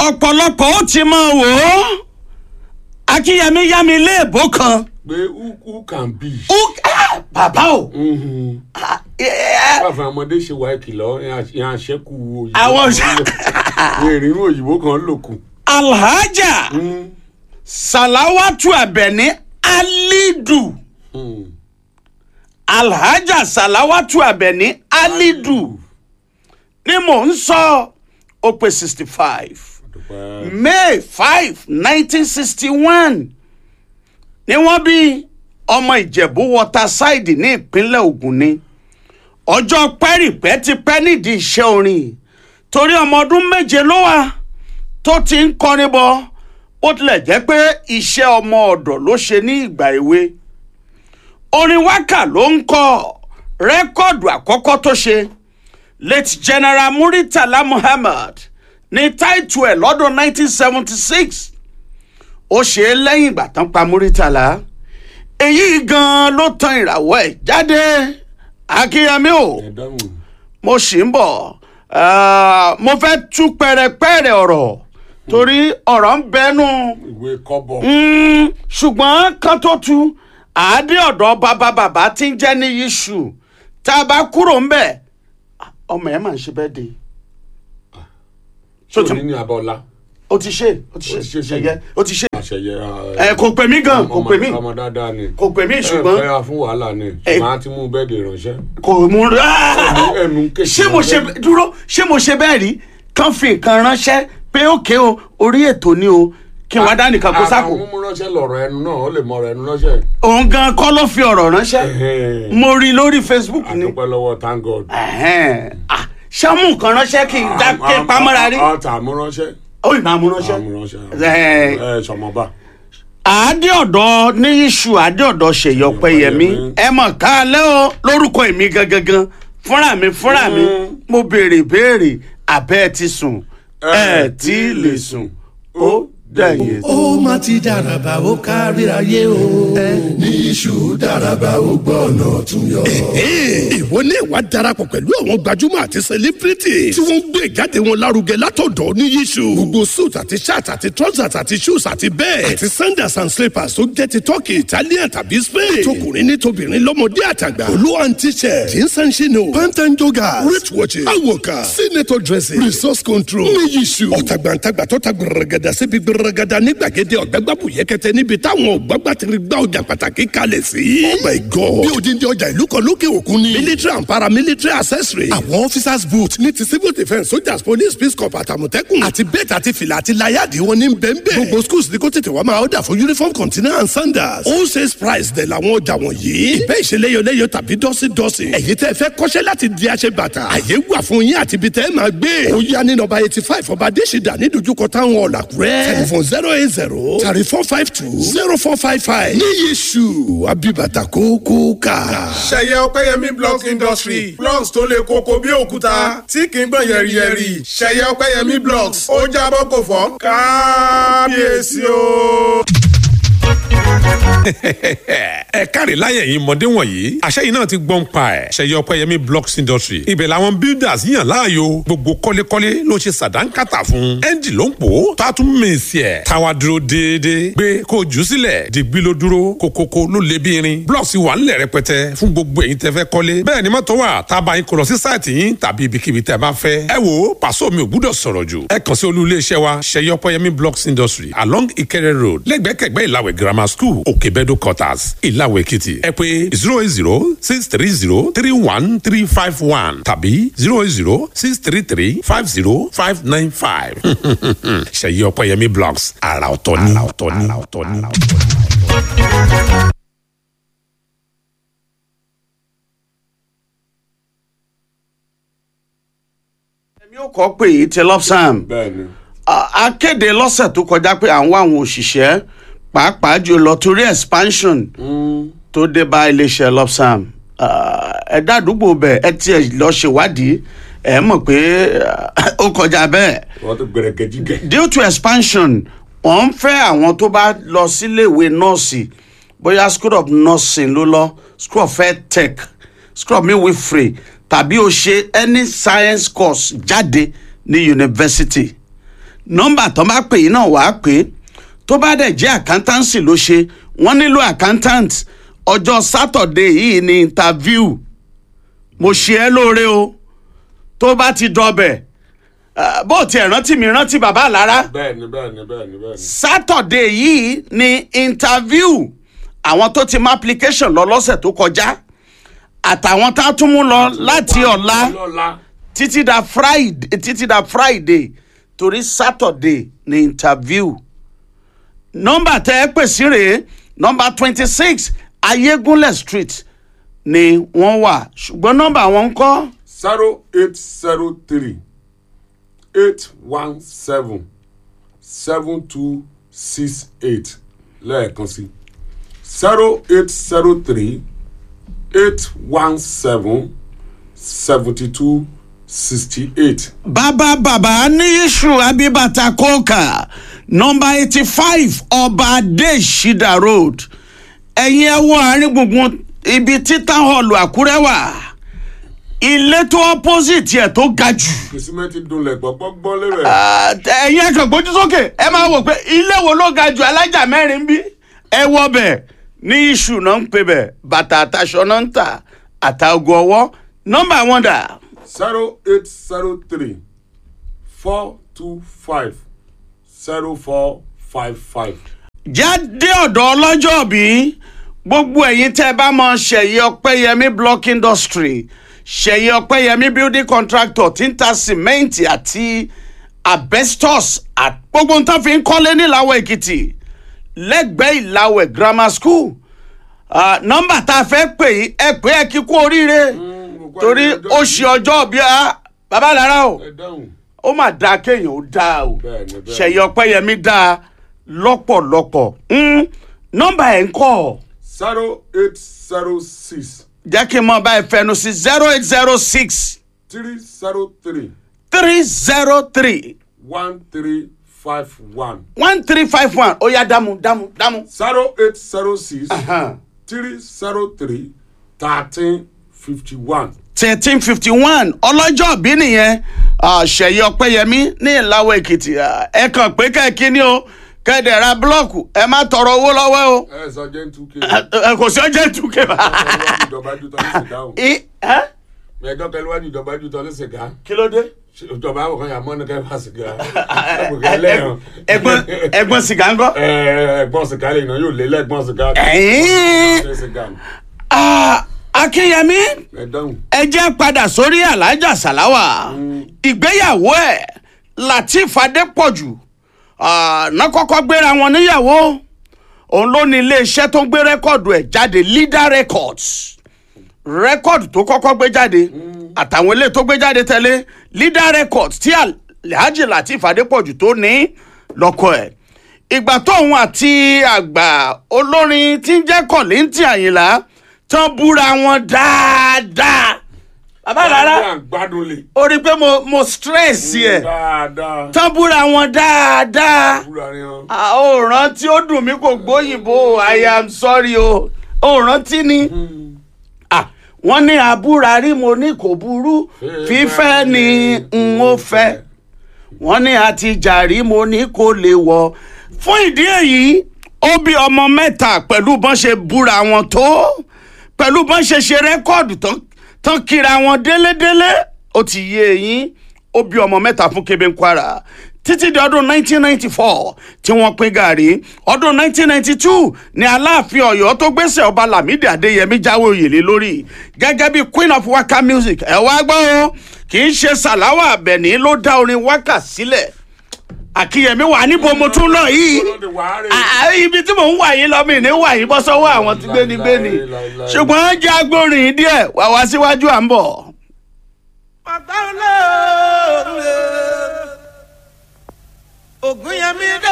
ọ̀pọ̀lọpọ̀ ó ti máa wò ó akínyẹmí yá mi léèbó kan pé who who can be. ó ah, bàbá o Mhm. ah, eh, káfíń ọmọdé ṣe wá ìkìlọ̀ ìyẹn àṣẹkù òyìnbó Àwọn kan lò- ní ìrírú òyìnbó kan lòkù. alhaja salawatu abẹni alidu alhaja salawatu abẹni alidu ni mò ń sọ ó pé sixty five dúpẹ́ may five nineteen sixty one ni wọ́n bí ọmọ ìjẹ̀bú waterside ní ìpínlẹ̀ Ògùn ni ọjọ́ pẹ́rìpẹ́ ti pẹ́ nídìí iṣẹ́ orin torí ọmọ ọdún méje ló wà tó ti ń kọrin bọ̀ ó tilẹ̀ jẹ́ pé iṣẹ́ ọmọ ọ̀dọ̀ ló ṣe ní ìgbà èwe orin wákà ló ń kọ rẹ́kọ̀dù àkọ́kọ́ tó ṣe late general muritala muhammad ní táìtù ẹ̀ lọ́dún 1976 ó ṣe é lẹ́yìn ìgbà tán pa muritala èyí gan-an ló tan ìràwọ̀ ẹ̀ jáde akínyẹmí o ẹ dáhùn. mo sì ń bọ̀ Ah, mo fẹ́ tú pẹ̀rẹ̀pẹ̀rẹ̀ ọ̀rọ̀ torí ọ̀rọ̀ ń bẹnu ìwé kọ́bọ̀. Mm, ṣùgbọ́n kan tó tu àádé ọ̀dọ́ bàbá bàbá tí ń jẹ́ ní yíṣù tá a bá kúrò ń bẹ̀ ọmọ ẹ̀ máa ń ṣe bẹ́ẹ̀ de tí ò ní ní abọ́lá. o ti ṣe o ti Ó ṣe ti ṣe ṣe. ṣẹyẹ o ti ṣe àṣẹyẹ. ẹ kò pè mí gan kò pè mí ọmọ dáadáa ni. kò pè mí ẹ ṣùgbọ́n fẹ́ fún wàhálà ni Ẹ- màá ti mú bẹ́ẹ̀dì ránṣẹ́. kò mú rárá. ẹnu kékeré. ṣé mo ṣe dúró ṣé mo ṣe bẹ́ẹ̀ rí kán fi nǹkan ránṣẹ́ pé òkè o orí ètò ni o kí wọ́n dá nìkan kó sápò àwọn mú ránṣẹ́ lọ́rọ̀ ẹnu náà ó lè mọ ọ̀rọ̀ ẹnu ránṣẹ́. òun gan kọ́ ló fi ọ̀rọ̀ ránṣẹ́ Ẹhẹ́n. mo rí i lórí facebook ni àdúpẹ́ lọ́wọ́ thank god. Ẹ̀hẹ́n. Ah, ṣé mú nǹkan ránṣẹ́ kí n dá kí n pamọ́ra rí ọ̀tà àmúránṣẹ́. ó ì máa mú ránṣẹ́ àmúránṣẹ́. Ẹ- ẹ sọmọba. àádé ọ̀dọ́ ní iṣu àádé ọ̀dọ́ ṣèyí ọ̀pẹ̀yẹmí ẹ mọ̀ ká lẹ́ o lórúkọ èmi gangan fúnra mi fúnra mi mo béèrè béèrè àbẹ́ ẹ ti sùn ẹ tí ì lè sùn ó dẹ̀yìn. ó má ti dàràbà ó kárí ayé o. ní iṣu dàràbà ó gbọ́ ọ̀nà tún yọ. ìwọ ní ìwà darapọ̀ pẹ̀lú àwọn gbajúmọ̀ àti sẹlẹ́bírìtì tí wọ́n ń gbé ìjáde wọn lárugẹ látọ̀dọ̀ ní yíṣu. gbogbo suit àti shirt àti trousers àti shoes àti bẹ́ẹ̀ àti sandals and slippers tó jẹ́ ti turkey italian tàbí spain. tókùnrin ní tobìnrin lọ́mọdé àtàgbà. olú and t-shirt jeans and chino pant and joggers wrist watches awoka senator dressing resource control ní yíṣu. ọ̀tàgbàǹtàgbà tó ta gbẹrẹgẹdà síbi gbẹrẹgẹdà ní gbàgede ọ̀gbẹ́gbàbù yẹkẹtẹ níbi táwọn ọ̀gbàgbàtìrì gbà ọjà pàtàkì kalẹ̀ sí. oh my god bí odindi ọjà ìlú kan lókè òkun ni. military and paramilitary accessory. àwọn officers boot ní ti civil defence soldiers police peace corps àtàmọ̀tẹ́kùn. àti bẹ́ẹ̀tì àti fìlà àti láyàdì wọn ní bẹ́ẹ̀nbẹ́ẹ̀. gbogbo schools ní kó tètè wá máa ọ̀dà fún uniform container and sandals. all sales price dẹ̀ làwọn ọjà wọ̀nyí. ìbẹ́ ìṣeléyọléyọ tàbí dọ́sídọ́sí. ẹ̀yin tẹ́ fẹ́ kọ́ṣẹ́ láti di aṣẹ bàtà. àyè wà fún yín àti ibi tẹ́ ẹ máa gbé. ó yá ní nọ́mbà eighty five ọba adésìdá ní dojúkọ táwọn ọ̀làkúrẹ́. telephone zero eight zero thirty four five two zero four five five. ní yéṣu abibata kókó ká. ṣẹyẹ ọpẹyẹmí blocks industry blocks tó le koko bí òkúta tí kì í gbọ̀n yẹ̀rìyẹ̀rì ṣẹyẹ ọpẹyẹmí blocks ó jábọ́ kò fọ́ kábíyèsí o. ẹ káre láyẹ̀ yìí mọ̀dé wọ̀nyí àṣẹ yìí náà ti gbọ́n pa ẹ̀ ṣẹyẹ ọpẹ́yẹmí blocks industry ibẹ̀ làwọn builders yàn láàyò gbogbo kọ́lékọ́lé ló ṣe sàdánkátà fún ẹ́ńdì ló ń pò ó tá a tún mèsì ẹ̀ táwa dúró déédéé gbé kó o jù ú sílẹ̀ dìgbì ló dúró kókókó ló lé bí irin blocks wà ńlẹ̀ rẹpẹtẹ fún gbogbo ẹ̀yin tẹ́ fẹ́ kọ́lé bẹ́ẹ̀ ni mọ́tò wà tá a bá yín kó lọ sí sáìtì yín tàbí ibikíbi tẹ́ bá fẹ́ ẹ wo pàṣọ mi ò gbúdọ̀ sọ̀rọ̀ jù ẹ kàn sí olú iléeṣẹ́ wa ṣẹyẹ ọpẹ́yẹmí blocks industry along Ìkẹrẹ road lẹ́gbẹ̀kẹ̀gbẹ́ ìlàwẹ̀ grammar school òkèbẹ́dọ̀ quarters ìlàwẹ̀ èkìtì ẹ pé zero eight zero six three zero three one three five one tàbí zero eight zero six three three five zero five nine five ṣèyí ọpẹ́yẹmí blogs àrà ọ̀tọ̀ ni àrà ọ̀tọ̀ ni àrà ọ̀tọ̀ ni. èmi ò kọ́ pé èyí ti lọ́sàn-án bẹ́ẹ̀ni a a kéde lọ́sẹ̀ tó kọjá pé à ń wá àwọn òṣìṣẹ́ pàápàá jùlọ torí expansion tó dé bá iléeṣẹ́ lopsam ẹ̀dá àdúgbò bẹ̀ ẹ tiẹ̀ lọ ṣèwádìí ẹ mọ̀ pé ah, ó kọjá bẹ́ẹ̀ wọ́n ti gbẹrẹgẹ jígẹ. due to expansion wọ́n ń fẹ́ àwọn tó bá lọ síléèwé nọ́ọ̀sì bóyá school of nursing ló lọ school of health tech school of midwifery tàbí o ṣe any science course jáde ní university nọ́mbà tó bá pè yín náà wàá pè é tó bá dẹ̀ jẹ́ accountancy ló ṣe wọ́n nílò accountant ọjọ́ Saturday yìí ní interview mo ṣe ẹ́ lóore o tó bá ti dọbẹ̀ ah, bó tiẹ̀ rántí mi rántí bàbá àlára bẹ́ẹ̀ni bẹ́ẹ̀ni bẹ́ẹ̀ni bẹ́ẹ̀ni. Saturday yìí ní interview àwọn tó ti mú application lọ lọ́sẹ̀ tó kọjá àtàwọn tá a tún mú lọ láti ọ̀la lọ́la títí da Friday títí da Friday torí Saturday ní interview nọ́mbà tẹ́ ẹ pè sí rèé nọ́mbà twenty six Ayégúnlẹ̀ street ni wọ́n wà ṣùgbọ́n nọ́mbà wọn ń kọ́ zero eight zero three eight one seven seven two six eight lẹ́ẹ̀kan sí zero eight zero three eight one seven seventy two sixty eight. bàbá bàbá ní iṣu abibata kóòkà nọ́mbà eighty five ọba adéṣídà road ẹ̀yin ẹ wo àárín gbùngbùn ibi tí town hall àkúrẹ́ wà ilé tó opposite ẹ̀ tó ga jù kìsímẹ́ntì dunlẹ̀ gbọ́gbọ́gbọ́ lérè. Ah, ẹ̀yin ẹ kàn gbójú sókè ẹ máa wò pé ilé wo ló ga jù alájà mẹ́rin bí ẹ wọ bẹ̀ ní iṣu náà ń pè bẹ̀ bàtà àtàṣọ náà ń tà àtàgò ọwọ́ nọ́mbà wọn dà zero eight zero three four two five zero four five five. jáde ọ̀dọ̀ ọlọ́jọ́ bí gbogbo ẹ̀yin tẹ́ ẹ bá mọ ṣẹ̀yẹ ọpẹ́yẹmí block industry ṣẹ̀yẹ ọpẹ́yẹmí building contractor tí ń ta sìmẹ́ǹtì àti asbestos àti gbogbo nǹkan fi ń kọ́lé níláwọ̀ èkìtì lẹ́gbẹ̀ẹ́ ìlàwẹ̀ grammar school Ah, nọ́mbà tá a fẹ́ pè yí ẹ pé ẹ kí kú oríire torí ó ṣe ọjọ́ bí a bàbá lára o ẹ dáhùn. ó mà dáa kéèyàn ó dáa o Bẹ́ẹ̀ni, bẹ́ẹ̀ni. ṣẹ̀yẹ ọpẹ́yẹmí dáa lọ́pọ̀lọpọ̀ Mm, nọ́mbà ẹ̀ ń kọ́ zero eight zero six jẹ́ kí n mọ báyìí fẹnu sí zero eight zero six three zero three three zero three one three five one one three five one ó yá dámú dámú dámú. zero eight zero six Ahan. three zero three thirteen fifty one. thirteen fifty one ọlọ́jọ́ bí nìyẹn ah, ṣẹ̀yẹ ọpẹ́yẹmí ní ìlàwọ̀ èkìtì Ah, ẹ kàn pé kẹ́ẹ̀kí ni o kẹ́ẹ̀dẹ̀ ra búlọ́ọ̀kù ẹ má tọrọ owó lọ́wọ́ o ẹ sọ jẹ́ two k. ẹ kò sí ọjọ́ ìtúkẹ́ bá. ìjọba ju tọ́ ní sìgá o. I- ẹ́? ẹjọ́ kẹlẹ́ wájú ìjọba ju tọ́ ní sìgá. kí ló dé. ìjọba àwọn kan yà mọ́ ní kẹfà sìgá. ẹgbẹ́ ẹ̀gbọ́n ẹ̀gbọ́n sìgá ń gọ́. ẹ̀gbọ́n sìgá lè yàn yóò lé lẹ́gbọ́n sìgá. ẹ̀yìn Ṣé sìgá ni? Ah, akínyẹmí ẹ dáhùn. ẹ jẹ́ padà sórí alájà sàláwà ìgbéyàwó ẹ̀ latif adépọ̀jù ah, ná kọ́kọ́ gbéra wọn níyàwó òun ló ní iléeṣẹ́ tó ń gbé rẹ́kọ̀dù ẹ̀ jáde leader records rẹ́kọ̀dù tó kọ́kọ́ gbé jáde àtàwọn ilé tó gbé jáde tẹ́lẹ̀ leader records tí alhaji latif adépọ̀jù tó ní lọ́kọ̀ ẹ̀ ìgbà tóun àti àgbà olórin tí ń jẹ́ kọ̀lìntì àyìnlá tán búra wọn dáadáa bàbá rárá Dáadáa gbádùn lè. ó rí i pé mo mo stress yẹ dáadáa. tán búra wọn dáadáa wúra ni wọn. àwòrán tí ó dùn mí kò gbóyìnbó i am sorry o òòrán tí ni Ah, wọ́n ní àbúrà rí mo ní kò burú fífẹ́ ni n ó fẹ́ wọ́n ní àti jàrí mo ní kò lè wọ̀ fún ìdí èyí ó bí ọmọ mẹ́ta pẹ̀lú bọ́n ṣe búra wọn tó pẹ̀lú bọ́n ṣe ṣe rẹ́kọ́ọ̀dù tán tán kíra wọn délédélé ó ti yé eyín ó bí ọmọ mẹ́ta fún Kebe Kwara títí di ọdún 1994 tí wọ́n pín gàrí ọdún 1992 ni aláàfin Ọ̀yọ́ tó gbéṣẹ́ ọba Lámìdí Adéyẹmí jáwé òyìnlé lórí gẹ́gẹ́ bí queen of waka music ẹ wá gbọ́ o kì í ṣe Sàláwà Àbẹ̀ní ló dá orin waka sílẹ̀ Àkíyèmí wà níbo mo tún lọ yìí Olóde wàhálà. Ah, ah, ibi tí mò ń wà yín lọ mi ní wà yín bọ́ sọ́wọ́ àwọn tí gbénigbéni Láíláí. ṣùgbọ́n jẹ́ agbórin díẹ̀ wà wá síwájú à ń bọ̀. ọ̀gá olóòrùn ògùn yẹn mi